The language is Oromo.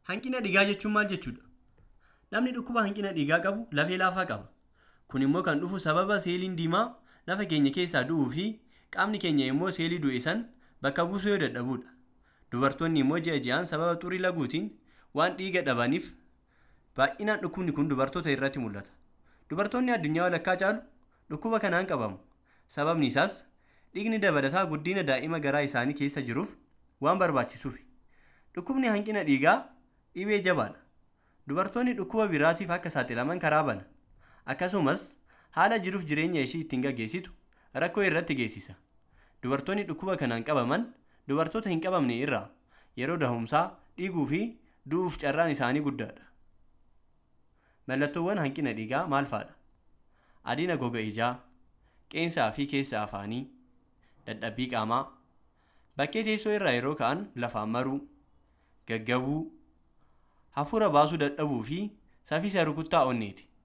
Hanqina dhiigaa jechuun maal jechuudha? Namni dhukkuba hanqina dhiigaa qabu lafee laafaa qaba. Kun immoo kan dhufu sababa seeliin diimaa nafa keenya keessaa du'uu fi qaamni keenya immoo seelii du'e san bakka buusuu yoo dadhabudha. Dubartoonni immoo ji'a ji'aan sababa xurii laguutiin waan dhiiga dhabaniif baay'inaan dhukkubni kun dubartoota irratti mul'ata. Dubartoonni addunyaa walakkaa caalu dhukkuba kanaan qabamu. Sababni isaas dhiigni dabalataa guddina daa'ima garaa isaanii keessa jiruuf waan barbaachisuufi. Dhukkubni hanqina dhiigaa dhibee jabaadha. Dubartoonni dhukkuba biraatiif akka saaxilaman karaa bana. Akkasumas haala jiruuf jireenya ishii ittiin gaggeessitu rakkoo irratti geessisa. Dubartoonni dhukkuba kanaan qabaman dubartoota hin qabamne irraa yeroo dahumsaa dhiiguu fi du'uuf carraan isaanii guddaadha. Mallattoowwan hanqina dhiigaa maal fa'adha? Adina goga ijaa, qeensaa fi keessa afaanii, dadhabbii qaamaa, bakkee teessoo irraa yeroo ka'an lafaan maruu, gaggabuu, hafuura baasuu dadhabuu fi saffisa rukuttaa onneeti.